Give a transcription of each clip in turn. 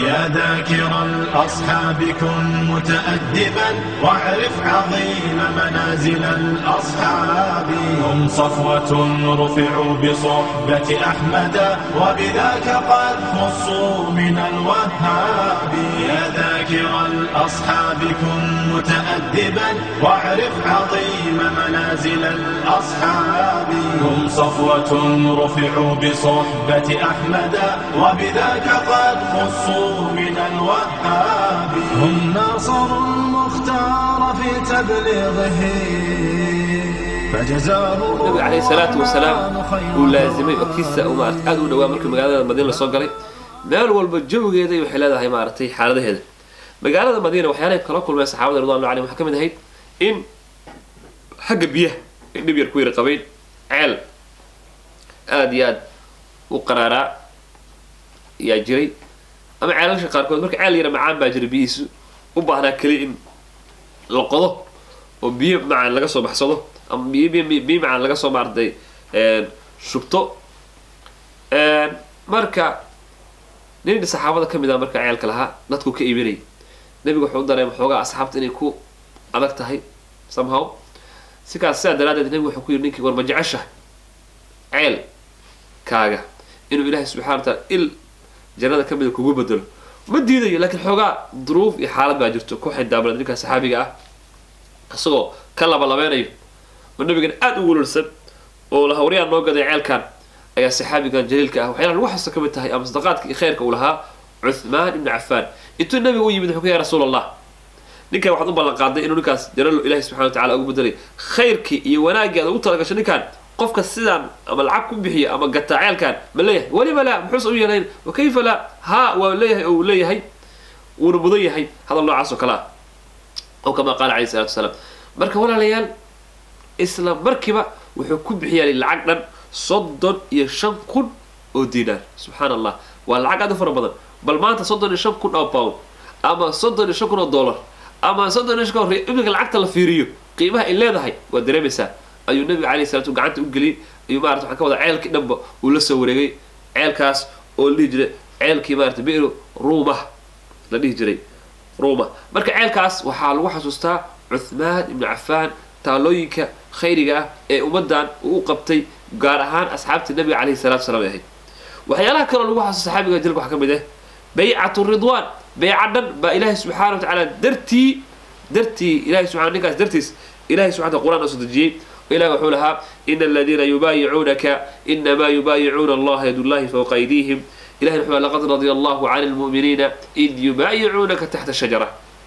يا ذاكر الأصحاب كن متأدبا واعرف عظيم منازل الأصحاب هم صفوة رفعوا بصحبة أحمد وبذاك قد خصوا من الوهاب يا ذاكر الأصحاب كن متأدبا واعرف عظيم منازل الأصحاب هم صفوة رفعوا بصحبة أحمد وبذاك قد خصوا من الوهاب هم ناصروا المختار في تبليغه فجزاه nabiga calayhi salaatu wasalaam uu laazimay oo kiisa uu maarata aad u dhawaa markii magaalada madiina lasoo galay meel walba jawigeeda waxay leedahay maaragtay xaaladaheeda magaalada madiina waxyaalahay kala kulmeen saxaabada ridwanullahi alayhim waxaa ka mid ahayd in xagga biyaha ay dhib yar ku yara qabayn ceel aada iyo aad u qaraaraa yaa jiray ama ceelasha qaarkood marka ceel yara macaan baa jira biyihiisu u baahnaa keliya in la qodo oo biyo macaan laga soo baxsado ama biyo biyo biyo macaan laga soo maartay shubto marka nin saxaabada ka mid ah marka ceelka lahaa dadku ka iibinayay nebigu wuxuu u dareema xoogaa asxaabta inay ku adag tahay somehow sikaas sidaa daraaddeed nebigu wuxuu ku yidhi ninkii war ma jeceshahay ceel kaaga inuu ilaahay subxana wa taala il jannada ka mida kugu bedelo ma diidayo laakiin xoogaa duruuf iyo xaalad baa jirto ku xindaablad ninkaa saxaabiga ah isagoo ka labalabeynayo oo nabigan aada u welulsan oo la hawriyaan noo gaday ceelkan ayaa saxaabigan jaliilka ah waxyaala lagu xasuusta ka mid tahay ama sadaqaadka iyo khayrka uu lahaa cuthmaan ibnu cafaan intuu nabiga u yimid wuxuu ku yahay rasuul allah ninkan waxaad u ballan qaaday inuu ninkaas janalo ilaahi subxana wa tacala ugu bedelay khayrkii iyo wanaaggii aad ugu talagasho ninkan qofka sidaan ama lacag ku bixiya ama gataa ceelkan ma leeyahay weliba laa muxuuse u yeelayn wa kayfa laa haa waa leeyahay oo uu leeyahay wuuna mudan yahay hadal noocaas oo kale ah oo kama qaala calayhi salatu wasalaam marka walaalayaal isla markiiba wuxuu ku bixiyaa lacag dhan soddon iyo shan kun oo diinaar subxaan allah waa lacag aad u fara badan bal maanta soddon iyo shan kun oo pound ama soddon iyo shan kun oo dollar ama soddon iyo shan kun oo iminka lacagta la fiiriyo qiimaha ay leedahay waa dareemaysaa ayuu nabiga calayhi salatu gacanta u geliyey ayuu maarata waxaan ka wadaa ceelkii dhanba uu la soo wareegay ceelkaas oo la dhihi jiray ceelkii maarata bi'ru ruuma la dhihi jiray ruuma marka ceelkaas waxaa lagu xasuustaa cuthmaan ibnu cafaan taalooyinka khayriga ah ee ummaddan uu u qabtay gaar ahaan asxaabtii nabiga calayhi salatu wasalaam ay ahayd waxyaalaha kaloo lagu xasuusta saxaabiga jilka waxaa ka mid ah baycatu ridwaan bayca dhan baa ilaahay subxaana wa tacaala dartii dartii ilahay subxana ninkaas dartiis ilahay subxana wa quraan oo soo dejiyey ilahi wuxuu lahaa ina aladiina yubaayicuunaka inamaa yubaayicuuna allaha yadullahi fawqa aydiihim ilahi wuxuu laqad radia allahu cani lmu'miniina id yubaayicuunaka taxta shajara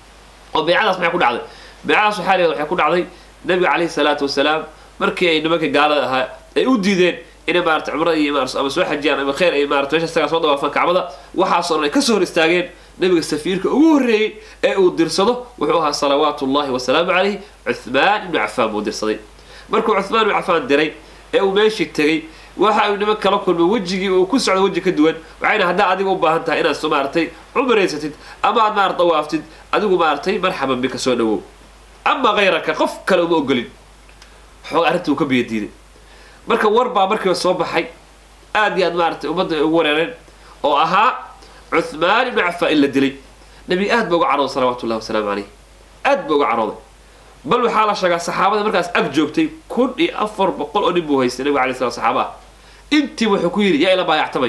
oo baycadaas maxay ku dhacday baycadaas waxaa leedahay waxay ku dhacday nabiga calayhi salaatu wasalaam markii ay nimanka gaalada ahaa ay u diideen inay maarata cumrada iyo ama soo xajiyaan ama khayr ay maarata meesha isagaa soo dawaafaan kacbada waxaasoo dhan ay kasoo hor istaageen nabiga safiirka ugu horreeyey ee uu dirsado wuxuu ahaa salawaatu llahi wasalaamu calayh cuthmaan ibnu cafaan buu dirsaday markuu cuthmaan ibnu cafaan diray ee uu meeshii tegey waxa uu niman kala kulmay wejigii uu ku socdo weji ka duwan waxayna haddaa adiga u baahan tahay inaad soo maaratay cumraysatid ama aad maarata dawaaftid adigu maaratay marxaban bika soo dhawow ama kayraka qof kale uma ogolin xooga arrinta uu ka biyo diiday marka war baa markiiba soo baxay aad iyo aad maaratay ummadda ay ugu wareereen oo ahaa cuthmaan ibnu cafaan in la dilay nebiga aad ba uga carooday salawatu llahi wasalaamu calayh aad ba uga carooday bal waxaa la sheegaa saxaabada markaas ag joogtay kun iyo afar boqol oo nin buu haystay nabiga alay slam saxaaba ah intii wuxuu ku yidhi yaa ila baayactamay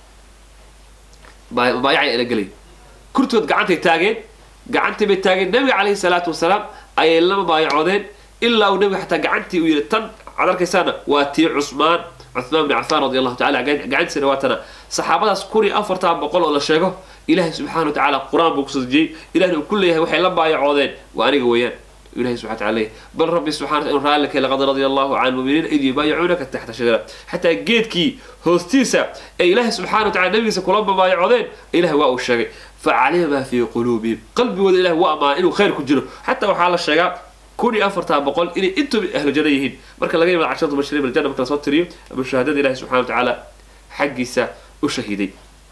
baayacaya ila gelay kurtood gacantay taageen gacantii bay taageen nabiga calayhi salaatu wasalaam ayay lama baayacoodeen ilaa uu nabiga xataa gacantii uu yidhi tan waxaad arkaysaana waa tii cusmaan cuthmaan bni cafaan radi allahu tacala gacantiisana waa tana saxaabadaas kun iyo afartan boqol oo la sheego ilaahay subxana wa tacaala qur-aan buu kusoo dejiyey ilahna uu ku leeyahay waxay la baayacoodeen waa aniga weeyaan ilahi subxana wataala leeyahy bal rabbi subxana wataala inuu raalli kay laqad radia allahu can lmuminiina id yubaayicuunaka taxta shajara xataa geedkii hoostiisa ee ilaahay subxana wa tacala nabigiisa kula babaayacodeen ilahay waa uu sheegay facalima maa fii quluubihim qalbigooda ilahi waa amaanay inuu khayr ku jiro xataa waxaa la sheegaa kun iyo afartan boqol inay intuba ahlu janno yihiin marka laga yimaado casharatu bashiriin biljanna marka lasoo tiriyo ama shahaadada ilahi subxana wa tacaala xaggiisa u shahiiday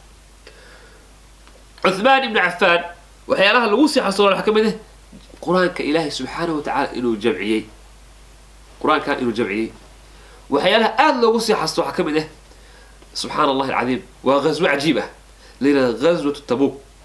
cuthmaan ibnu cafaan waxyaalaha lagu sii xasuulo waxaa ka mid ah qur-aanka ilaahay subxaanahu watacaala inuu jamciyey qur-aankan inuu jamciyey waxyaalaha aada loogu sii xasuusto waxaa ka mid ah subxaana allahi alcadiim waa ghaswo cajiib ah la yidhahda ghaswatu tabuuk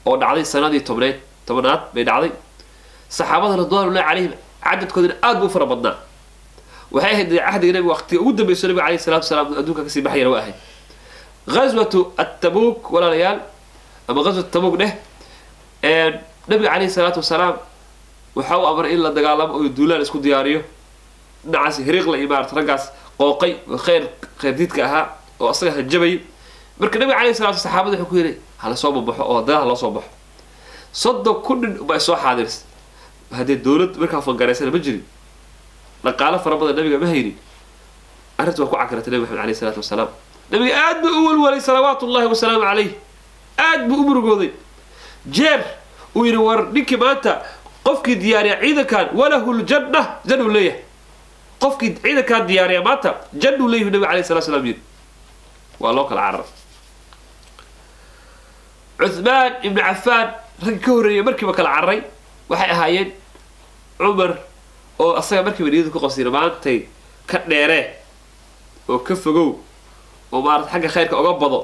oo dhacday sanadii tobneed tobnaad bay dhacday saxaabada ridwaanullahi calayhim cadadkoodina aad buu u fara badnaa waxay ahayd cahdiga nabiga waqtiga ugu dambeyso nabiga calayhi salatu wasalaam adduunka kasii baxayana waa ahayd ghaswatu attabuuk walaalayaal ama ghaswat tabuuk dheh nabiga calayhi salaatu wasalaam waxa uu amray in la dagaalamo oo duulaan isku diyaariyo dhinacaas hiriiqla iyo maarata raggaas qooqay oo khayr khayrdiidka ahaa oo asaga hanjabayay marka nabiga calayhi salatu saxaabada wuxuu ku yidhi hala soo babaxo oo dagaal loo soo baxo soddon kun nin baa soo xaadirs haddee dowlad markaa fangaraysana ma jirin dhaqaalo fara badan nabiga ma haynin arrinta waa ku cakiratay nabi maxamed alayhi salaatu wasalaam nabiga aad buu u walwalay salawaatu ullahi wasalaamu calayh aad buu u murugooday jeer uu yidhi war ninkii maanta qofkii diyaariya ciidankan walahu ljanna jannuu leeyahay qofkii ciidankaan diyaariya maanta jannuu leeyahay nabiga alayhi salatu wasalaam yidhi waa loo kala cararay cuthmaan ibnu cafaan ragga ka horreeyay markiiba kala cararay waxay ahaayeen cumar oo asaga markiiba niyadu ku qabsayna maantay ka dheeree oo ka fogow oo maarata xagga khayrka oga bado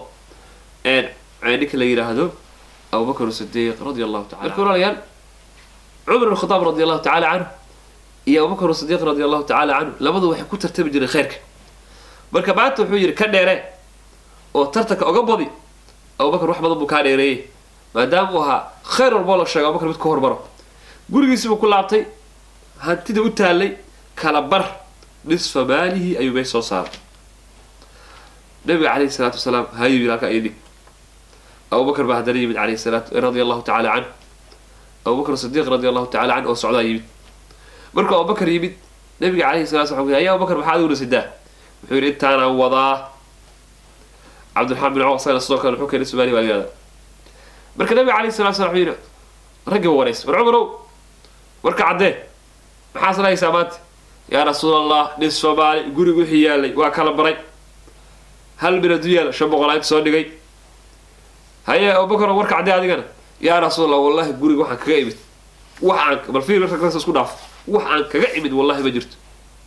ninka la yidhaahdo abubakr sidiiq radia allahu taala marka walaalayaal cumar ibn khadaab radi allahu tacaala canhu iyo abubakr sidiiq radi allahu tacaala canhu labadu waxay ku tartami jireen khayrka marka maanta wuxuu yidhi ka dheere oo tartanka oga badi abubakar wax badan buu kaa dheereeyey maadaama uu ahaa khayr walboo la sheego abubakar mid ka hormaro gurigiisi buu ku laabtay hantida u taallay kala bar nisfa maalihi ayuu meesha soo saaray nabiga calayhi salaatu wasalaam hayuu yidhi halkaa idhig abubakar baa haddana yimid calayhi salaatu radia allahu tacaala canhu abubakr sidiiq radia allahu tacala canhu oo socdaa yimid markuu abubakar yimid nabiga calayhi salatu slam wuxuu yidhi ya abubakar maxaad iguna sidaa wuxuu yidhi intaanaan wadaa cabdiraxmaan bin cawf asagana sidoo kale wuxuu keenay somaaliya waa yihahda marka nabiga calayhi salatu salam wuxuu yidhi raggi warays war cumarow warka caddee maxaa sanahaysaa maanta yaa rasuul allah nin soomaali guriga wixii yaalay waa kala baray hal min aduu yaala shan boqol inta soo dhigay haye abubakar warka caddee adigana yaa rasuul allah wallahi guriga waxaan kaga imid wax aan bal fiir raggas isku dhaaf wax aan kaga imid wallahi ma jirto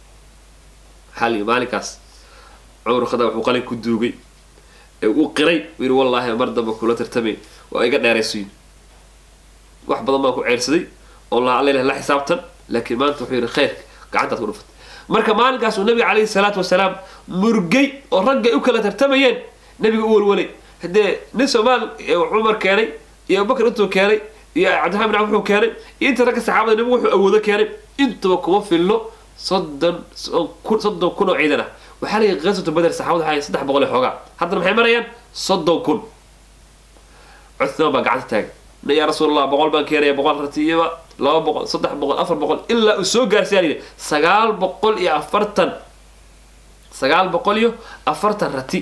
xali maalinkaas cumar khadaab wuxuu qalin ku duugay ee uu qiray uu yidhi wallaahi mar dambe kula tartamay waa iga dheeraysuyin wax badan baan ku ceersaday oo la alla la xisaabtan laakiin maanta wuxuu yidhi khayrka gacantaad ku dhufatay marka maalinkaas uu nabiga calayhi salaatu wasalaam murgay oo ragga ay u kala tartamayeen nabiga u walwalay haddee nin soomaal cumar keenay iyo abubakar intuu keenay iyo cabdiraxman bin cawf wuxuu keenay iyo inta ragga saxaabada nabigu wuxuu awoodo keenay intuba kuma filno soddon soddon kun oo ciidan ah waxaa la yihi qaswatu bader saxaabada waxaa saddex boqol iyo xoogaa haddana maxay marayaan soddon kun cuthmaan baa gacanta taagan yaa rasuulallah boqol baan keenaya boqol ratiyaba laba boqol saddex boqol afar boqol ilaa uu soo gaarsiyaa la yidhi sagaal boqol iyo afartan sagaal boqol iyo afartan rati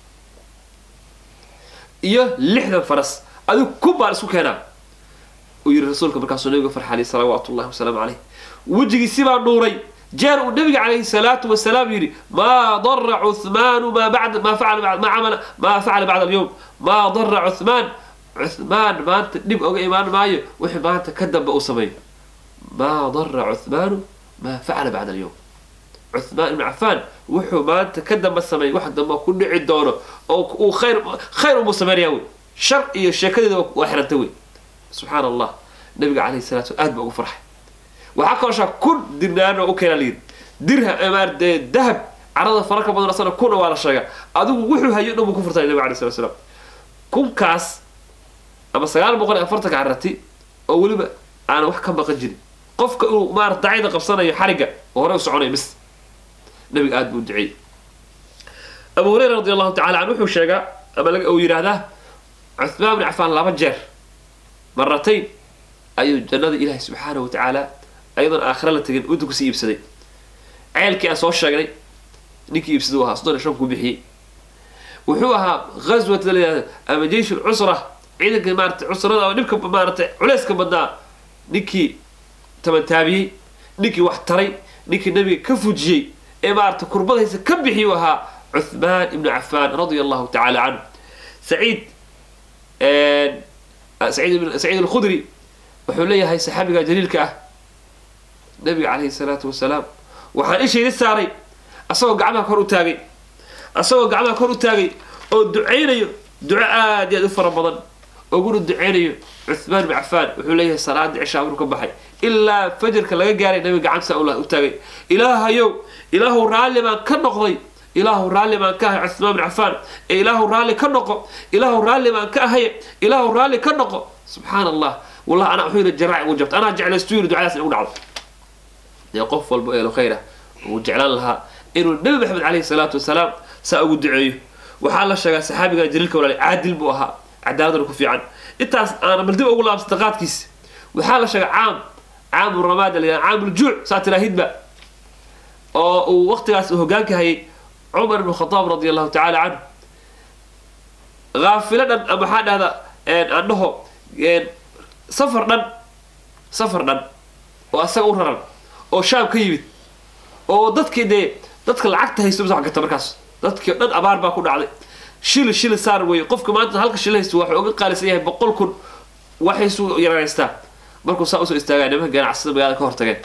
iyo lixdan faras adigu kun baan isku keenaa uu yihi rasuulka markaasuu nabiga farxalay salawaatu ullahi wasalaamu caleyh wejigiisi baa dhuuray jeer uu nabiga calayhi salaatu wasalaam yidhi maa dara cuthmaanu maa bacda maa facala maa camala maa facala bacda alyowm maa dara cuthmaan cuthmaan maanta dhib oga imaan maayo wixii maanta ka dambe uu sameeyo maa dara cuthmaanu maa facala bacda alyowm cuthmaan ibnu cafaan wuxuu maanta ka dambe sameeyay wax dambe ku dhici doono oo uu khayr khayr umuu sameynaya wey shar iyo sheekadeeda waa xiranta wey subxaan allah nabiga calayhi salatu aad ba ugu farxay waxaa kaloshaa kun dirnaano u keena layidhi dirham maarde dahab carada fararka badan asana kuna waa la sheegaa adigu wuxuu hayo dhan buu ku furtay nabiga alayhi salatu salaam kunkaas ama sagaal boqol iyo afartanka carati oo weliba aan wax ka maqan jirin qofka inuu maarata dacayda qabsanayo xarigga oo hore u soconaya mis nabiga aad buu duceeyey abu hureyra radi allahu tacala canhu wuxuu sheegaa ama uu yidhaahdaa cuthmaan bin cafaan laba jeer maratayn ayuu jannada ilaahay subxaanahu wa tacaala ayadoon aakhira la tegin inta kusii iibsaday ceelkii aan soo sheegnay ninkii iibsaday u ahaa soddon iyo shan kuu bixiyey wuxuu ahaa ghaswat la yidhahda ama jeish lcusra ciidanka maarata cusrada ama dhibka maarata culeyska badnaa ninkii tabantaabiyey ninkii wax taray ninkii nabiga ka fujiyey ee maarata kurbadaysa ka bixiyuu ahaa cuthmaan ibnu cafaan radia allahu tacaala canhu saciid saciid saciid alkhudri wuxuu leeyahay saxaabiga jaliilka ah nabiga calayhi salaatu wasalaam waxaan ishayda saaray asagoo gacmaha kor u taagay asagoo gacmaha kor u taagay oo ducaynayo duco aad iyo aad u fara badan uguna duceynayo cuthmaan bin cafaan wuxuu leeyahay salaada cishaa maruu ka baxay ilaa fajarka laga gaaray nabiga gacanta u taagay ilaahayow ilaahu raalli baan ka noqday ilaahu raalli baan ka ahay cuthmaan bin cafaan ee ilaahu raalli ka noqo ilaahu raalli baan ka ahay ilaahu raalli ka noqo subxaan allah wallahi anaa wuxuu yidhi jaraac ugu jabta anaa jeclaystu yidhi ducadaas in ugu dhacdo dee qof walba eelo khayr ah wuu jeclaan lahaa inuu nebi maxamed caleyhi salaatu wasalaam saa ugu duceeyo waxaa la sheegaa saxaabiga jaliilka walaali caadil buu ahaa cadaaladana ku fiican intaas aana bal dib ugu laabsata qaadkiisa waxaa la sheegaa caam caamu ramaada la caamuljuuc saa tiraahidba oo uu waqtigaas hogaanka hayay cumar ibn khadaab radi allahu tacaala canhu haafilo dhan ama maxaa dhahda aan dhaho safar dhan safar dhan oo asaga u raran oo shaam ka yimid oo dadkii dee dadka lacagta haysto masa gata markaas dadkii dhan abaar baa ku dhacday shili shili saar weeye qofka maanta halka shili haysto waxuu uga qaalisan yahay boqol kun waxaysuu yaraystaa markuu saa usoo istaagaa nimanka ganacsada magaalada ka hortageen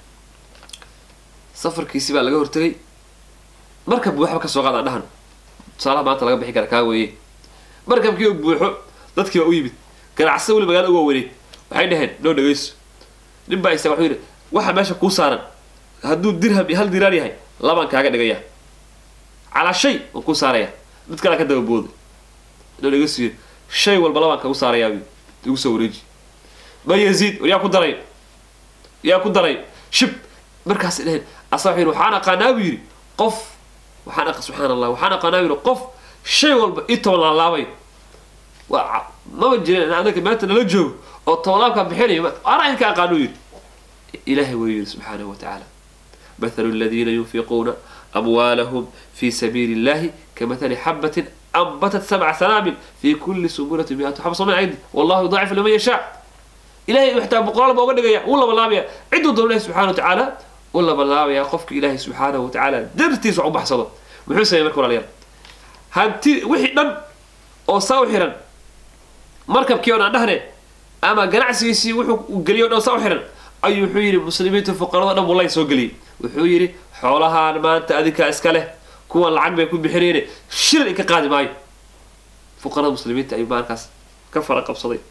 safarkiisi baa laga hortagay markab waxba ka soo qaadaan dhahan tusaalaha maanta laga bixi kara kaa weeye markabkii u buuxo dadkii baa u yimid ganacsada weli magaalada uga wareeg waxay dhaheen noo dhagayso nin baa isaga wuxuu yidhi waxa meesha kuu saaran hadduu dirham iyo hal diraar yahay labaan kaaga dhigaya calaa shay waan kuu saaraya mid kalea ka daba booday noo dhagayso yidhi shay walba labaan kagu saarayaa igu soo wareeji ma yaziid war yaa ku daray yaa ku daray shib markaas dheheen asaa wuxuu yidhi waxaan aqaanaa buu yidhi qof waxaan aqa subxaan allah waxaan aqaanaa buu yidhi qof shay walba ii toban laalaabayo waa maba jirin anaga maanta nala joogo oo tobolaabkaa bixinayo anaa idinka aqaano yidhi ilaahay wuu yidhi subxaanahu wa tacaala مثل الذين ينفقون أموالهم في سبيل الله كمثل حبة أنبتت سبع سنابل في كل سنبلة مئة حبة صنع عندي والله يضاعف لمن يشاء إلهي محتاج بقرار بوغا دغيا ولا بلابيا عدو دون الله سبحانه وتعالى ولا بلابيا قفك إلهي سبحانه وتعالى درتي سو بحصده wuxuu sameeyay marka walaalayaal hanti wixii dhan oo saa u xiran markabkii oon aan dhahne ama ganacsigiisii wuxuu geliyo dhan saa u xiran ayuu wuxuu yidhi muslimiinta fuqarada dhan wallahi soo geliyey wuxuu yidhi xoolahaan maanta adinkaa iska leh kuwan lacag bay ku bixinayne shilin inka qaadi maayo fuqarada muslimiinta ayuu maalkaas ka fara qabsaday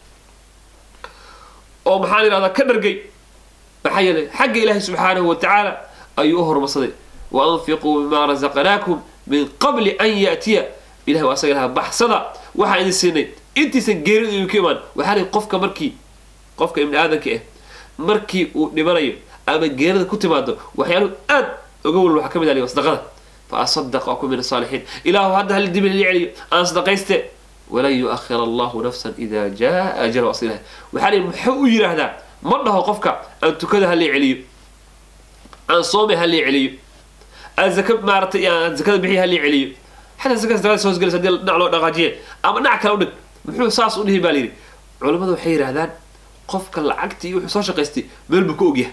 oo maxaan idhahdaa ka dhargay maxaa yeelay xagga ilaahi subxaanahu wa tacaala ayuu u horumarsaday wa anfiquu mima razaqnaakum min qabli an ya'tiya ilahi waa asaga lahaa baxsada waxaan idin siinay intiisan geeridu idinku imaan waxaa lihi qofka markii qofka ibni aadanka ah markii uu dhimanayo ama geerida ku timaado waxyaaluhu aad uga walwal waxaa ka mid ah sadaqada fa asadaq aku min asaalixiin ilaahu hadda hal dibi lili celiyo aan sadaqayste walan yuakhir allahu nafsan ida jaa ajalu asilaha waxaa lihi muxuu u yidhaahdaa ma dhaho qofka aan tukada halii celiyo aan soome halii celiyo aan zaka maaratay aan zakada bixiya halii celiyo xataa zakada zakada soo gelaysa hadii dhinac loo dhaqaajiye ama dhinac kale u dhig muxuu saas u dhihi baa layidhi culimmadu waxay yidhahdaan qofka lacagtii wuxuu soo shaqaystay meel buu ka ogyahay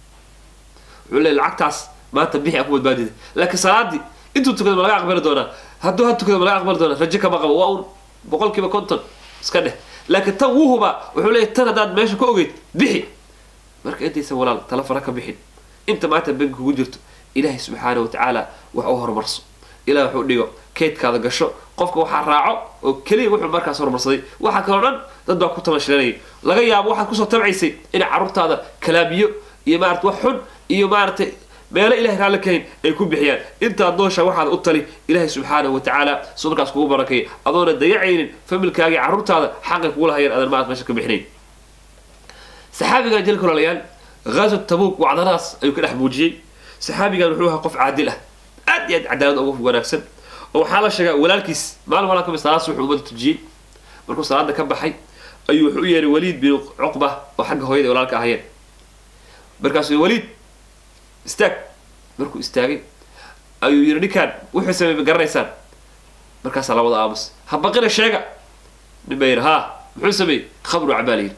wuxuu leeyahy lacagtaas maanta bixi a ku badbaadida laakiin salaadii intuu tukada ma laga aqbali doonaa hadduu ha tukada ma laga aqbali doonaa rajo kama qabo waa un boqol kiiba konton iska dheh laakiin tan wuu hubaa wuxuu leeyahy tan haddaad meesha ka ogeyd bixi marka intaysan walaal tala fara ka bixin inta maanta banki kugu jirto ilaahay subxaana wa tacaala wax u horumarso ilaah waxu dhigo keydkaada gasho qofka waxaa raaco oo keliya wuxuu markaas horumarsaday waxaa kaloo dhan dad baa ku tamashilanayay laga yaabo waxaad kusoo tabcaysay inay carruurtaada kalaabiyo iyo maarata wax xun iyo maaratay meelo ilahay raalli kahayn ay ku bixiyaan intaad noosha waxaad u tali ilaahay subxaanahu wa tacaala suu markaas kugu barakay adoona dayacaynin familkaagii carruurtaada xaqay kugu lahayeen adan maarata meesha ka bixinayn saxaabigan jelka walaalayaal ghazo tabuuk wacdanaas ayuu ka dhex muujiyey saxaabigan wuxuu ahaa qof caadil ah aad iyo aad cadaalad ugu wanaagsan oo waxaa la sheegaa walaalkiis maalin walaa kamid salaas wuxuu umada tujiyey markuu salaada ka baxay ayuu wuxuu u yeeray waliid bin cuqba oo xagga hooyada ay walaalka ahayeen markaasuu waliid istaag markuu istaagay ayuu yidhi ninkaan wuxuu sameey ma garanaysaan markaasaa labada aamus ha baqina sheega nin baa yidhi haa muxuu sameeyey khamru cabaa la yidhi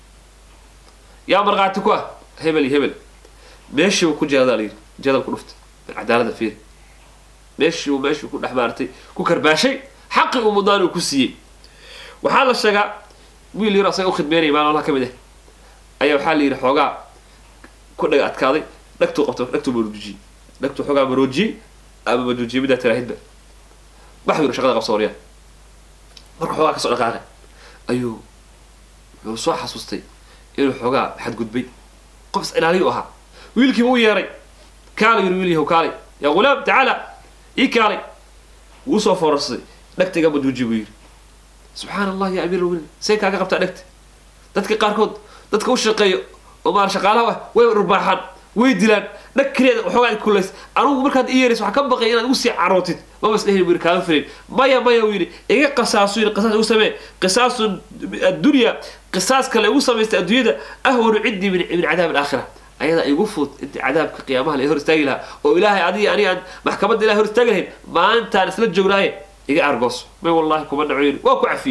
yaa markhaati ku ah hebel iyo hebel meeshii uu ku jeedaa la yidhi jadal ku dhuftay bal cadaalada fiiri meeshii uu meeshii ku dhex maartay ku karbaashay xaqii uu mudnaan uu ku siiyey waxaa la sheegaa wiil yar asaga u khidmeynaya maalin walha ka mid ah ayaa waxaa la yidhi xoogaa ku dhaga adkaaday dhagtuu qabto dhagtuu maroojiyey dhagtuu xoogaa maroojiyey ama maroojiyey middaa tiraahidba wax yidhi shaqada qabso waryaa marka xoogaa kasoo dhaqaaqay ayuu wuxuu soo xasuustay inuu xoogaa xadgudbay qof is ilaaliyu ahaa wiilkiiba u yeeray kaalay yiri wiil yahow kaalay yaa ghulaam tacaala ii kaalay wuu soo foorarsaday dhegta iga bajuuji buu yidhi subxaana allah ya amiir lmuminiin say kaaga qabtaa dhegta dadka qaarkood dadka u shaqeeyo oo maar shaqaalaha ah way rurbaaxaan way dilaan dhag keliya waxoogaa kulays anugu markaad i yeeraysa waxaa ka baqay inaad ugu sii carootid maba isdhehin buu yidhi kaaga filayn maya maya uu yidhi iga qisaasu yidhi qisaas igu samee qisaasu addunya qisaas kale igu samaystay adduunyada ahwanu cindii min min cadaab alaakhira ayadaa igu fud inta cadaabka qiyaamaha la hor istaagi lahaa oo ilaahay adiga aniga aan maxkamadda ilahay hor istaagi lahayn maalintaan isla joognaaye iga argooso may wallahi kuma dhaco yidhi waa ku cafi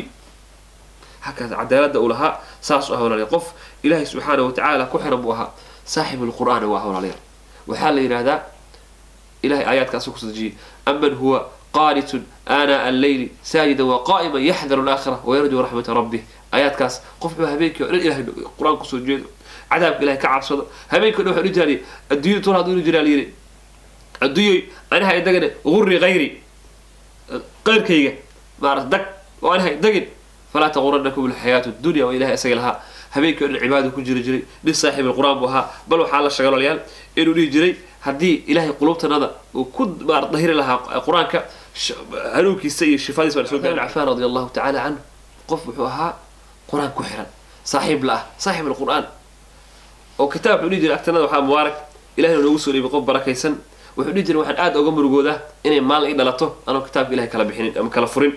hakaas cadaaladda uu lahaa saas u ah walaalayaal qof ilaahay subxaana wa tacaala ku xiran buu ahaa saaxib alqur'aan waa walaalayaal waxaa la yidhaahdaa ilahay aayaadkaasuu ku sadejiyey aman huwa qaanitun aanaa alleyli saajidan wa qaa'iman yaxdaru alaakhira wayarjuu raxmata rabbih aayaadkaas qof wuxuu habeenkii o dhan ilahay qur-aan kusoo jeedo cadaabka ilahay ka cabsado habeenkii o dhan waxaa dhihi adduunyada tur hadduu jiraa la yidhi adduunyoy aniha idagane gurri hayri qayrkayga maarata dag oo aniha idagin falaa taquranakum alxayaatu dunya waa ilahay isaga lahaa habeenkii o dhan cibaada ku jiri jiray nin saaxiib alqur'aan buu ahaa bal waxaa la sheegay walaalayaal inuu dhihi jiray haddii ilaahay qulubtanada uu ku maar dahiri lahaa qur-aanka hanuunkiisa iyo shifadiisa baan soo gaari cafaan radi allahu tacaala canhu qof wuxuu ahaa qur-aan ku xiran saaxiib la ah saaxiib alqur'aan oo kitaab wuxuu dhihi jiray agtanada waxaa mubaarak ilahina noogu soo dhiibay qof barakaysan wuxuu dhihi jiray waxaan aada oga murugoodaa inay maalin i dhalato anoo kitaabka ilahay kala bixinin ama kala furin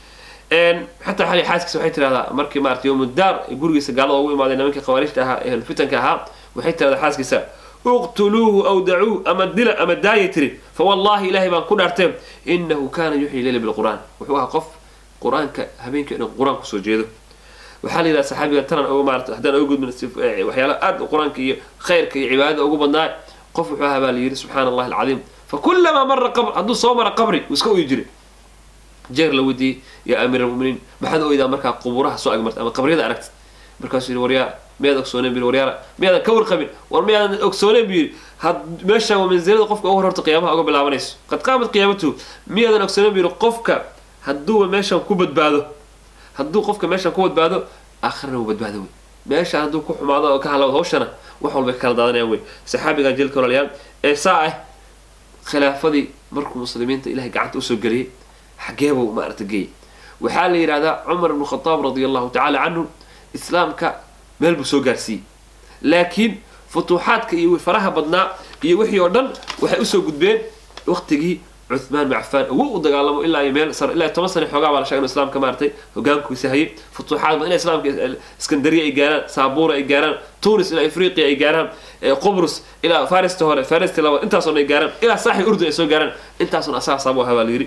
xataa xali xaaskiisa waxay tirahdaa markii maarata yowmudaar gurigiisa gaalada ugu imaadeen nimankii khawaarijta ahaa ee fitanka ahaa waxay tirahdaa xaaskiisa uqtuluuhu aw dacuuh ama dila ama daaya tiri fa wallahi ilahay baan ku dhaarteen inahu kana yuxyi leyla bilqur'aan wuxuu ahaa qof qur-aanka habeenkii dhan qur-aan kusoo jeedo waxaa la yidhaha saxaabiga tanan oga maarata haddaan oga gudbin waxyaala aad qur-aanka iyo khayrka iyo cibaadada ugu badnaa qof wuxuu ahaa baa la yidhi subxaana allahi alcadiim fakulamaa mara qabr hadduu soo mara qabri wuu iska oyi jiray jeer la weydiiyey yaa amiir almuminiin maxaad oydaa markaa quburaha soo agmartay ama qabriyada aragtid markaasuu yidhi waryaa miyaad ogsooneen buyidhi waryaara miyaadan ka warqabin war miyaadan ogsooneen buu yidhi had meesha waa mansilada qofka ugu horta qiyaamaha uga bilaabanayso qad qaamat qiyaamatuhu miyaadan ogsooneen buu yidhi qofka hadduuba meeshan ku badbaado hadduu qofka meeshan ku badbaado aakhirana wuu badbaado wey meeshaan hadduu ku xumaado oo ka halawdo hawshana wax walbay kala daadanayaan wey saxaabigan jilka walaalayaal ee saa ah khilaafadii markuu muslimiinta ilahay gacanta usoo geliyey xageebuu maarata geeyey waxaa la yidhahdaa cumar ibnu khadaab radia allahu tacaala canhu islaamka meel buu soo gaarsiiyey laakiin futuuxaadka iyo faraha badnaa iyo wixii oo dhan waxay usoo gudbeen waqtigii cuthmaan bin cafaan ugu u dagaalamo ilaa iyo meel sar ilaa toban sana xoogaa baa la sheegay inuu islaamka maaratay hogaankiisa hayay futuuxaad badan ilaa islaamka iskandariya ay gaaraan saabuura ay gaaraan tunis ilaa afriqiya ay gaaraan qubrus ilaa farista hore farista labaad intaasoo ay gaaraan ilaa saaxi urdun ay soo gaaraan intaasoon asaga saabu ahaa baa la yidhi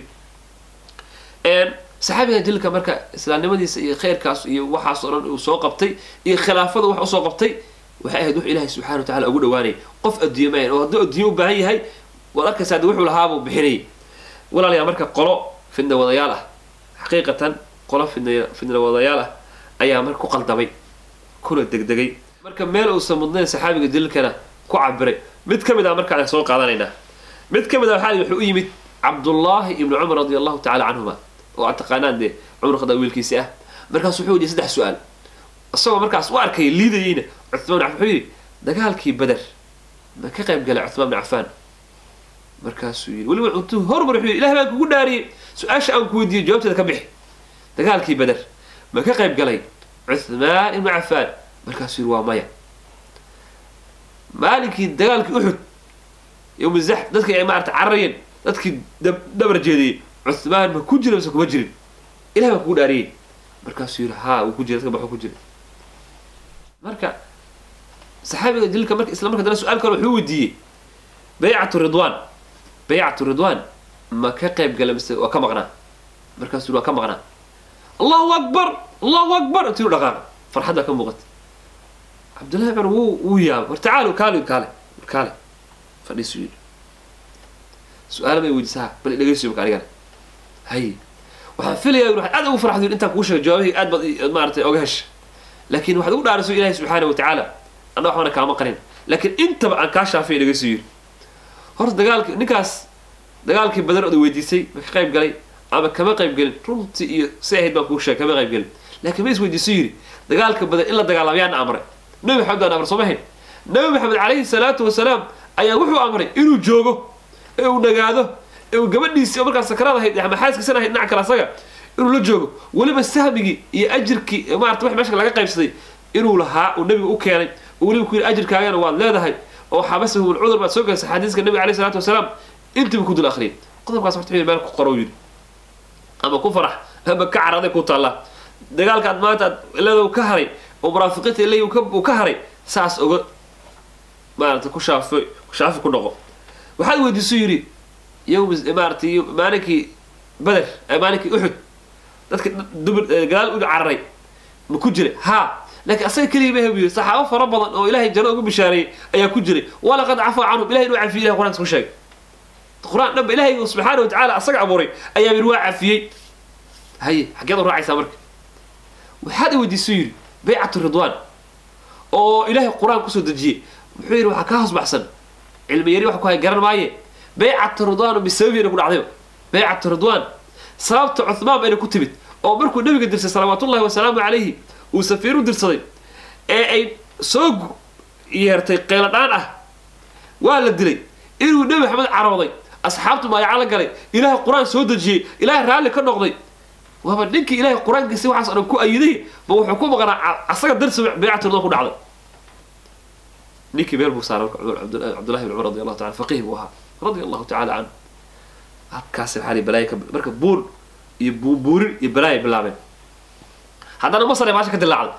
saxaabiga jilka marka islaamnimadiisa iyo khayrkaas iyo waxaas oo dhan uu soo qabtay iyo khilaafada wax usoo qabtay waxay ahayd wax ilaahay subxana wa tacala ugu dhawaanayay qof adduunye maayan oo hadduu adduunye u baahan yahay waad arkaysaa de wuxuu lahaabuu bixinayay walaalayaa marka qolo fidna wadayaal ah xaqiiqatan qolo fidna fidna wadayaal ah ayaa marka ku qaldamay kuna degdegay marka meel uusan mudnayn saxaabiga dilkana ku cabiray mid ka mid ah marka aan soo qaadanaynaa mid ka mid ah waxaa wuxuu u yimid cabdullaahi ibnu cumar radia allahu tacala canhuma oo aad taqaanaan dee cumar khadaab wiilkiisi ah markaas wuxuu yidhi saddex su-aal isagoo markaas u arkaya liidayeyna cuthmaan bin cafan wuxuu yidhi dagaalkii beder ma ka qayb galay cuthmaan bin cafaan markaasuu yidhi weliba intuu hormar wuxuu yidhi ilaah baan kugu dhaariyey su-aasha aan ku weydiiyey jawaabteeda ka bixi dagaalkii beder ma ka qayb galay cuthmaan ibnu cafaan markaasuu yidhi waa maya maalinkii dagaalkii uxud yowma zax dadkii ay maarata cararayeen dadkii dhabar jeediyey cuthmaan ma ku jira mise kuma jirin ilah baan kugu dhaariyey markaasuu yidhi haa wuu ku jira dadka baxuu ku jira marka saxaabiga dilka marka isla marka dana su-aal kale wuxuu weydiiyey baycatu ridwaan baycatu ridwaan ma ka qayb gala mise waa ka maqnaa markaasuu yidhi waa ka maqnaa allahu akbar allahu akbar intuu dhaqaaqa farxad baa ka muuqata cabdullahi cumar wuu wuu yaabay war tacaalo kaale kaale war kaale fadhiisuu yidhi su-aala bay weydiisaa bal dhegeysiyo marka anigana hay waxaan filayaa waxaad aad ugu farxday intaan kuu sheegay jawaabihii aad baad maaratay oga hesha laakiin waxaad ugu dhaarayso ilaahay subxaana wa tacaala anna waxbana kaama qarin laakiin intaba aan kaa shaafay dhegeysiyo yidhi horta dagaalki ninkaas dagaalkii badar oda weydiisay ma ka qayb galay ama kama qayb gelin runtii iyo si ahayd baan kuu sheegay kama qayb gelin laakiin ma isweydiiso yidhi dagaalka badan in la dagaalamo yaana amray nabi maxamed baan amray soo ma hayn nabi maxamed calayhi salaatu wasalaam ayaa wuxuu amray inuu joogo ee uu nagaado ee uu gabadhiisii oo markaas sakrada ahayd ama xaaskiisan ahayd dhinac kale asaga inuu la joogo weliba sahmigii iyo ajirkii maarata wax meesha laga qaybsaday inuu lahaa uu nabiga u keenay oo weliba ku yidhi ajirkaagana waad leedahay oo xabasahu lcudur baad soo galaysa xadiiska nabiga alayhi salaatu wasalaam intiiba ku dul akhriyay qodobkaas horta meel ku qoro yidhi ama ku farax ama ka caraday ku taalla dagaalka aad maanta aad leedaw ka haray oo munaafiqiinta ilay uu ka haray saas oga maarata ku shaafo shaafi ku noqo waxaad weydiisu yidhi yowm maarata maalinkii beder maalinkii uxud dadka dumar gadaal u cararay ma ku jiray haa laakiin asaga keliya ma hebiyo saxaabo fara badan oo ilaahay janno ugu bishaareeyey ayaa ku jiray walaqad cafaa canhum ilahay inuu cafiyey ilahay qur-aanka ku sheegay qur-aan dhanba ilaahay subxaana wa tacaala asaga abuuray ayaa yidhi waa cafiyey haye xaggeed u raacaysaa marka waxaad i weydiisu yidhi baycatu ridwaan oo ilaahay qur-aan kusoo dejiyey muxuu yidhi waxaa kaa hoos baxsan cilmi yari wax ku hay garan maaye baycatu ridwaan bisababiina ku dhacdayba baycatu ridwaan sababta cuhmaan bayna ku timid oo markuu nabiga dirsay salawaatullahi wasalaamu calayhi uu safiir u dirsaday ee ay soo yeertay qeyladhaan ah waa la dilay inuu nebi maxamed carooday asxaabtu maayaca la galay ilaahay qur-aan soo dejiyey ilaahay raalli ka noqday waaba ninkii ilaahay qur-aankiisi waxaas o dhan ku ayiday ba wuxuu ku maqnaa asaga darsi baycatu ridwaan ku dhacday ninkii meel buu saaray marka cabdullahi bin cumar radi allahu taala faqih buu ahaa radia allahu tacaala canhu halkaasi waxaa balaayo ka marka buur iyo buubuurin iyo balaayo bilaabeen haddana masar ee maasha ka dilaacday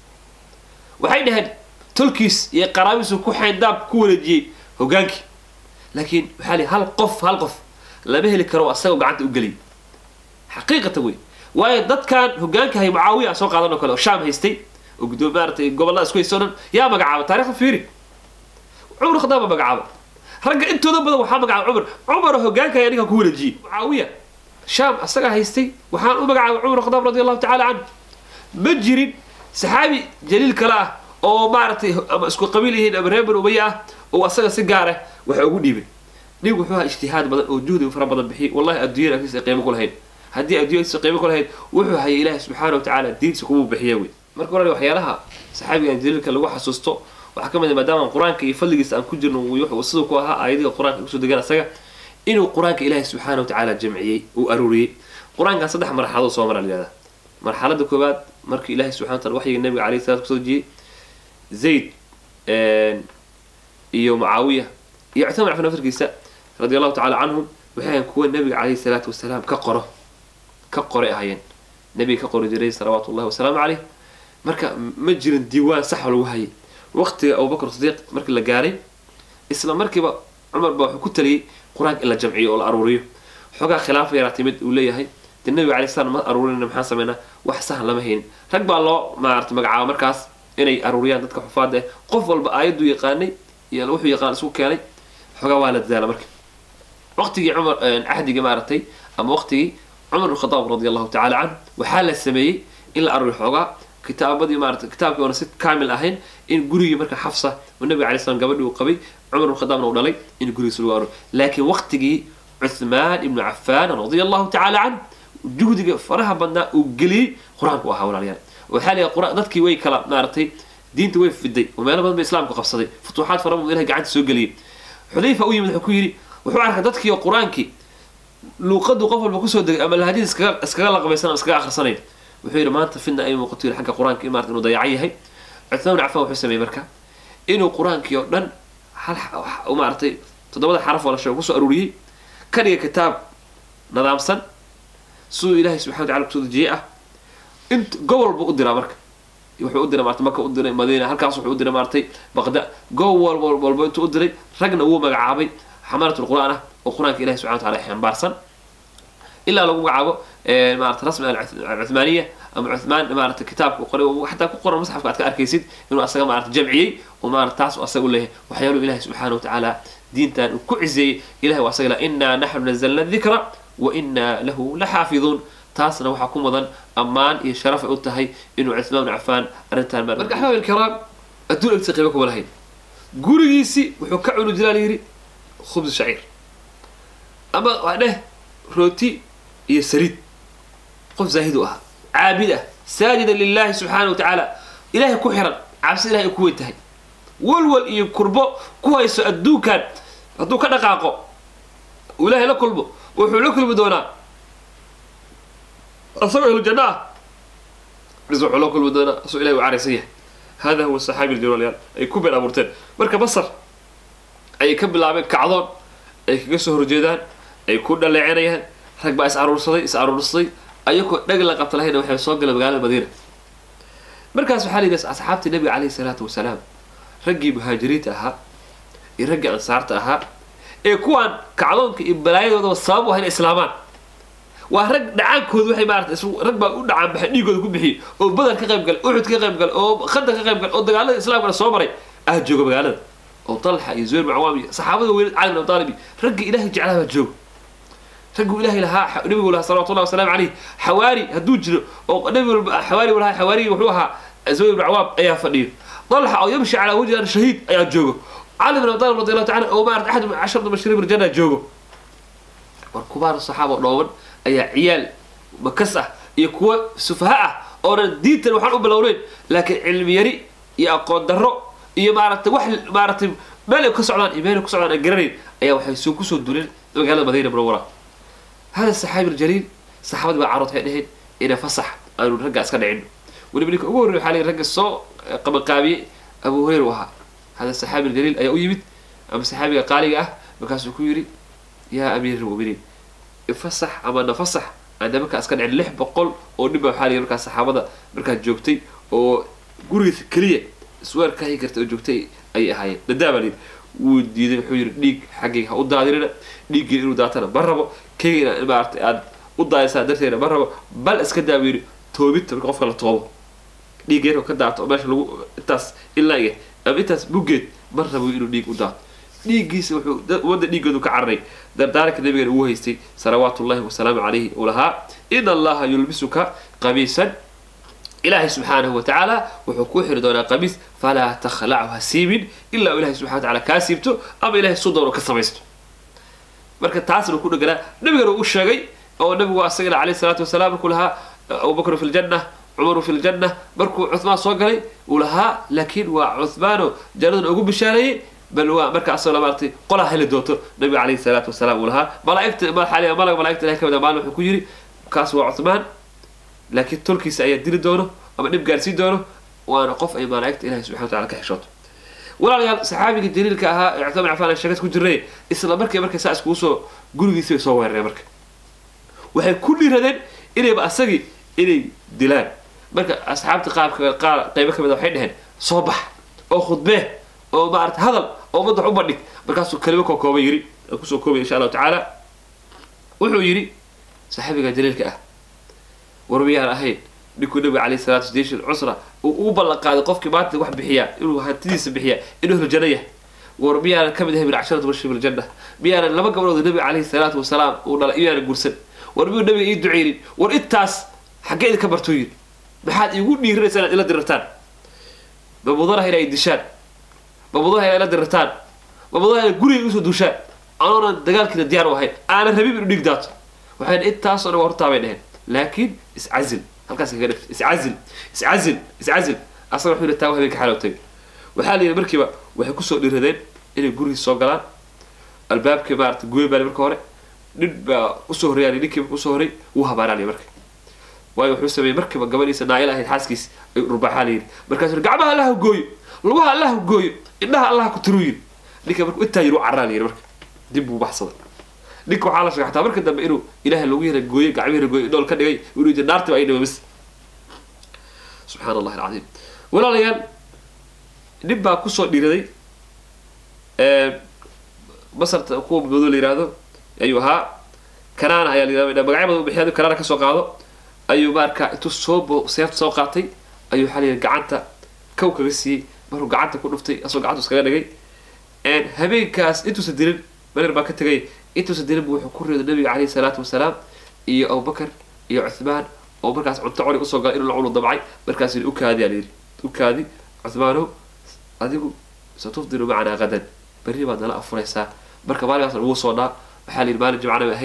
waxay dhaheen tolkiis iyo qaraabiisu ku xayndaab ku wareejiyey hogaankii laakiin waxaa lihi hal qof hal qof lama heli karo asagao gacanta u geliyay xaqiiqata wey waayo dadkan hogaanka hay mucaawiya a soo qaadan oo kale oo shaam haystay oo gudoomi maaratay gobollada isku haysta o dhan yaa magacaaba taarikhda fiiri cumar khadaab baa magacaaba ragga intooda badan waxaa magacaaba cumar cumar hogaanka ayaa ninkan ku wareejiyey mucaawiya shaam asagaa haystay waxaan u magacaabay cumar khadaab radi allahu tacala canhu ma jirin saxaabi jaliil kale ah oo maaragtay ama isku qabiil yihiin ama reer ban umaya ah oo asaga si gaar ah waxa ugu dhiibay nin wuxuu ahaa ijtihaad badan oo juhdi fara badan bixiyay wallahi adduunyada agtiisa qiimo ku lahayn haddii adduunyadiisa qiimo ku lahayd wuxuu hayay ilaahi subxaana wa tacaala diintiisa kumuu bixiya wey marka hore waxyaalaha saxaabigan jaliilka lagu xasuusto waxaa ka mid a maadaama qur-aanka iyo fadligiisa aan ku jirno siduu ku ahaa aayadiga qur-aanka kusoo degan asaga inuu qur-aanka ilaahi subxaana wa tacaala jamciyey uu aruuriyey qur-aankan saddex marxaladood soo mara layihahda marxalada koowaad markii ilaahi subxana wa taala waxyiga nabiga alayhi salatu kusoo dejiyey zayd iyo mucaawiya iyo cuthman bin cafan afarkiisa radi allahu tacala canhum waxay ahayn kuwa nabiga calayhi salaatu wasalaam ka qoro ka qoray ahaayeen nabiga ka qori jiray salawaatu ullahi wasalaamu caleyh marka ma jirin diiwaan sax oo lagu hayay waqtiga abubakr sidiiq markii la gaaray isla markiiba cumar baa wuxuu ku taliyey qur-aanka in la jamciyo oo la aruuriyo xoogaa khilaafa yaraa timid uu leeyahay dee nabiga alay slam ma aruurinayna maxaan sameynaa wax sahan lama haynin rag baa loo maarata magacaaba markaas inay aruuriyaan dadka xufaada eh qof walba aayaduu yaqaanay iyo wuxuu yaqaan isku keenay xoogaa waa la dadaala marka waqtigii cumar cahdigii maaragtay ama waqtigii cumar bin khadaab radi allahu tacala canhu waxaa la sameeyey in la aruuriyo xoogaa kitaabadii maarata kitaabkii oona si kaamil ahayn in gurigii marka xafsa oo nabiga alay slam gabadhii uu qabay cumar bin khadaabna uu dhalay in gurigiisa lagu aruuriyo laakiin waqtigii cuthmaan ibnu cafaan radia allahu tacala canhu juhdiga faraha badnaa uu geliyey qur-aanku ahaa walaalayaal waxaa leeyahay qur dadkii way kala maaragtay diinta way fiday oo meelo badan ba islaamku qabsaday futuuxaad fara badan ilahay gacanta soo geliyey xudayfa u yimid wuxuu ku yidhi wuxuu arkay dadkii oo qur-aankii luuqadu qof walba kusoo degay ama lahadiis iskaga iskaga laqbaysan ama iskaga akhrisanayn wuxuu yidhi maanta fidna ay muuqato yidhi xagga qur-aanka maarata inuu dayacan yahay cuthmaan bin cafaan wuxuu sameeyey marka inuu qur-aankii oo dhan hal maaragtay toddobada xaraf oo la sheego kusoo aruuriyey ka dhiga kitaab nadaamsan siduu ilaahay subxana wa tacala kusoo dejiyey ah int gobol buu u diraa marka wuxuu u diray maarata maka u diray madiina halkaas wuxuu u diray maaratay baqda gobol walba walba intuu u diray ragna wuu magacaabay xamalatul qur-aan ah oo qur-aanka ilahi subxana wa tacala xambaarsan ilaa lagu magacaabo maarata rasmi alcuthmaaniya ama cuthmaan maarata kitaabka qoray xataa ku qoran masxafka aad ka arkaysid inuu asaga maarata jamciyey oo maarata taas asaga u leeyahay waxyaaluhu ilahi subxaana wa tacaala diintan uu ku ciseeyey ilahi waa asaga la inaa naxnu nazalna dikra wa inaa lahu la xaafiduun taasna waxaa ku mudan ammaan iyo sharaf ay u tahay inuu cuthmaan bin cafaan arrintan marka axbaab ilkiraam adduun agtiisa qiimo kuma lahayn gurigiisi wuxuu ka cuni jiraa layidhi khubs shaciir ama waa dheh rooti iyo saliid qof zaahid u ahaa caabid ah saajidan lilahi subxaana wa tacaala ilaahay ku xiran cabsi ilahay ay ku weyn tahay walwal iyo kurbo ku hayso adduunkan hadduu ka dhaqaaqo uu ilaahay la kulmo wuxuu la kulmi doonaa asagoo ahlu janno ah bis wuxuu la kulmi doonaa asagoo ilahay u caraysan yahay hada huwa saxaabi ljalayaal ay ku been abuurteen marka basar ayay ka bilaabeen kacdoon ay kaga soo horjeedaan ay ku dhaleecinayaan rag baa is aruursaday is aruursaday ayagoo dhag la qabta lahayna waxay soo galeen magaalada madiina markaas waxaa la yidhi asxaabtii nabiga calayhi salaatu wasalaam raggii muhaajiriinta ahaa iyo raggii ansaarta ahaa ee kuwaan kacdoonka iyo balaayadoodaba sabab u ah inay islaamaan waa rag dhacaankooda waxay maarata isu rag baa u dhacaan baxay dhiigooda ku bixiyey oo badar ka qayb galay uxud ka qayb galay oo khandaq ka qayb galay oo dagaalada islaamkana soo maray ah jooga magaalada oo talxa iyo zubayr bin cawaam iyo saxaabada weynad cali bin abi talib iyo raggii ilaahay jeclaha baa jooga ragguu ilaahay lahaa nabigu lahaa salawatullahi wasalaamu calayh xawaari hadduu jiro oo nabigu xawaari lahaa xawaarigi wuxuu ahaa zubayr bin cawaam ayaa fadhiyo talxa oo yamshi calaa wajhi an shahiid ayaa joogo cali bin abi talib radi allahu tacala oo maarata axad casharta mubashirin biljanna joogo war kubaar saxaaba dhooban ayaa ciyaal makas ah iyo kuwa sufaha ah oonan diintan waxaan u bilowneyn laakiin cilmi yari iyo aqoon darro iyo maaragtay wax maaragtay meel ay ka socdaan iyo meel ay ku socdaan aan garanayn ayaa waxay soo kusoo duleen magaalada madiina munawara hada saxaabi aljaliil saxaabadii baa carood waxay dhaheen ina fasax aanu ragga iska dhicin weliba ninka ugu horrey waxaa la ragga soo qabanqaabiyey abu hureyra u ahaa hada saxaabi aljaliil ayaa u yimid ama saxaabiga qaaliga ah markaasuu ku yidhi yaa amiir almu'miniin ifasax ama nafasax aana markaa iska dhicin lix boqol oo nin baa waxaa la yidhi markaa saxaabada markaa joogtay oo gurigiisa keliya isweer ka hayi karta oo joogtay ayay ahaayeen dadaa baa la yidhi wuu diiday wuxuu yidhi dhiig xaggayga ha u daadinina dhiiggii inuu daatana ma rabo kayga ina maarata aad u daadisaan darteeda ma rabo bal iska daa buu yidhi toobinta marka qofka la toobo dhiigga yaroo ka daato oo meesha lagu intaas ilaa iyo ama intaas buggeed ma rabo inuu dhiig u daato dhiiggiisa wuxuu ummadda dhiiggoodu ka cararay dardaaranka nabigeena uu haystay salawaatu ullahi wasalaamu calayhi uu lahaa in allaha yulbisuka qamiisan ilaahay subxaanahu watacaala wuxuu kuu xiri doonaa qamiis falaa takhlachu ha siibin ilaa ilahay subxana wataala kaa siibto ama ilahay su doono ka samaysto marka taasna ku dheganaa nabigana uu sheegay oo nabigu asagana alayhi salaatu wasalaam markuu lahaa abubakru fi ljanna cumaru fi ljanna markuu cuhmaan soo galay uu lahaa laakiin waa cuhmaano jannadan ugu bishaareeyey bal waa marka asagoo maaratay qolaa heli doonto nabiga calayhi salaatu wasalaam uu lahaa malaaigta malag malaigta ilahay ka mid a maalin wuxuu ku yidhi kaas waa cuhmaan laakiin tolkiisa ayaa dili doono ama dhib gaarsiin doono waana qof ay malaa'igta ilahay subxana watacala ka xishooto walaalayaal saxaabiga jaliilka ahaa ee cuthmaan bin cafaan aan sheekad ku jirnay isla markii markay saa iskugu soo gurigiisii bay soo weerareen marka waxay ku dhiiradeen inayba asagii inay dilaan marka asxaabta qaabka qaar qaybo ka mid a waxay dhaheen soo bax oo khudbee oo maarata hadal oo madax u bandhig markaasuu kelimo koo kooba yiri aan kusoo koobay insha allahu tacaala wuxuu yidhi saxaabiga jaliilka ah warmiyaan ahayn ninkuu nabiga calayhi salatu station cusra uu ugu ballan qaaday qofkii maanta wax bixiyaa inuu hantidiisa bixiyaa inuu helo janno yahay war miyaanan ka mid ahay min casharatu bashir biljanna miyaanan laba gabdhood nabiga calayhi salaatu wasalaam uu dhalay miyaanan guursan war miyuu nabiga ii duceynin war intaas xaggee idinka bartuu yidhi maxaad iigu dhiirinaysaa inaad ila dirirtaan ma mudanaha inay dishaan ma mudanaha inay ila dirirtaan ma mudanaha inay guriga igu soo duushaan anoonan dagaalkiina diyaar u ahayn aanan rabin inuu dhiig daato waxayna intaasoo dhan waa hortaabay dheheen laakiin iscazil halkaas kaga dhigta iscazil iscazil iscazil asaga wuxuu yidhi taa habeenka xalow tagay waxaa la yidhi markiiba waxay kusoo dhiradeen inay gurigiis soo galaan albaabkii maarata gooy baa marka hore nin baa usoo horreeyaa ninkii usoo horrey wuu habaaraanaya marka waayo wuxuu sameeyey markiiba gabadhiisa naayil ahayd xaaskiis ayuu dhurbaaxaa la yidhi markaasuu yidhi gacmaha allaha gooyo lugaha allaha gooyo indhaha allaha ku tiruu yidhi ninka marka intaa yidhi u carraa la yidhi marka dib buu baxsaday ninka waxaa la sheegay xataa marka dambe inuu ilaahay lagu yara gooyey gacmihi yara gooyey dhool ka dhigay inuu yidhi naartiba ay dhima bis subxaana allahi alcadiim walaalayaal nin baa kusoo dhiraday masarta kuwa madow la yihahdo ayuu ahaa kanaana ayaa la yihahda magacyo badan u bixiya kanaana kasoo qaado ayuu marka intuu soo seefta soo qaatay ayuu waxaa la yidhi gacanta kow kaga siiyey markuu gacanta ku dhuftay asagoo gacanta iskaga dhigay habeenkaas intuusan dilin marer baa ka tegay intuusan dilin bu wuxuu ku riday nabiga calayhi salaatu wasalaam iyo abubakar iyo cuthmaan oo markaas cunto coli usoo galay inuu la cunu damcay markaas yidhi ukaadi aa layidhi ukaadi cuthmaanow adigu satufdiru macanaa qadan berri baad nala afuraysaa marka maalinkaas lagu soo dhaa waxaa la yidhi maalin jimcana bay ahayd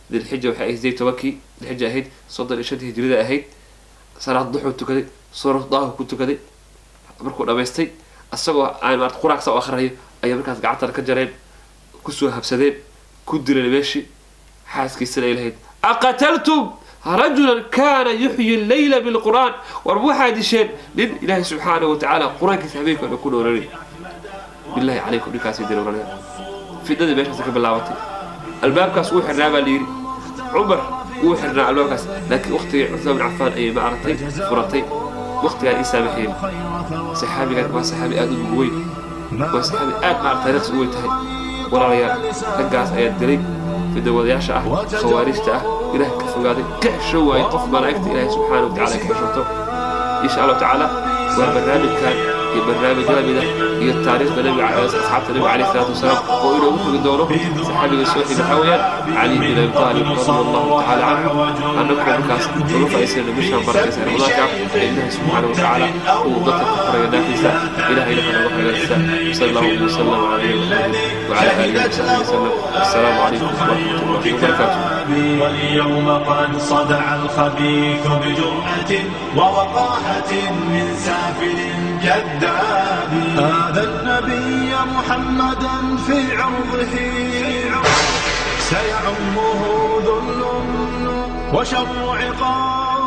dilxija waxay ahayd sideed tobankii dilxija ahayd soddon iyo shantii hijrida ahayd salaad duxuu tukaday suuratu daahu ku tukaday markuu dhamaystay isagoo aan maarata quraanka u akhriyo ayay markaas gacantana ka jareen kusoo habsadeen ku dileen meeshii xaaskiisana ay lahayd aqataltum rajulan kana yuxyi leyla bilqur'aan war waxaa disheen nin ilaahay subxaanahu watacaala qur-aankiisa habeenka o dhan ku dhowranay billahi calaykum ninkaasay dilowranaya fidnadii meeshaas ka bilaabatay albaabkaas wuu xirnaa baa layidhi cumar wuu xirnaa albaabkaas laakiin waqtigii cusmaan bin cafaan ayay ma aragtay furatay waqtigaan ii saamaxeen saxaabigan waa saxaabi aada u weyn waa saxaabi aad maarata taariikhs u weyn tahay walaalayaal raggaas ayaa dilay fidawadayaasha ah khawaarijta ah ilaah ka fogaaday ka xesho waaye qof malaa'igta ilaahay subxaana wa tacala ka xeshoto insha allahu tacaala waa barnaamijkan iyo barnaamij lamida iyo taariikhda nabiga asxaabta nabiga calayhi salaatu wasalaam oo inoogu fogi doono saxaabiga soo xig waxaa weeyaan cali bin abi taalib radia allahu tacaala canhu annagu markaas uga faa'iisanayna bishaan barakaysa ramadaanka ee ilaahay subxaana wa tacaala uu dadka ku furayo naafiisa ilahayna ha nooga hagaagisa sal allahu wasalam calaa nabiyina maxamed وعلى آله وصحبه وسلم السلام عليكم ورحمة الله وبركاته واليوم قد صدع الخبيث بجرأة ووقاحة من سافل كذاب هذا النبي محمدا في عرضه سيعمه ذل وشر عقاب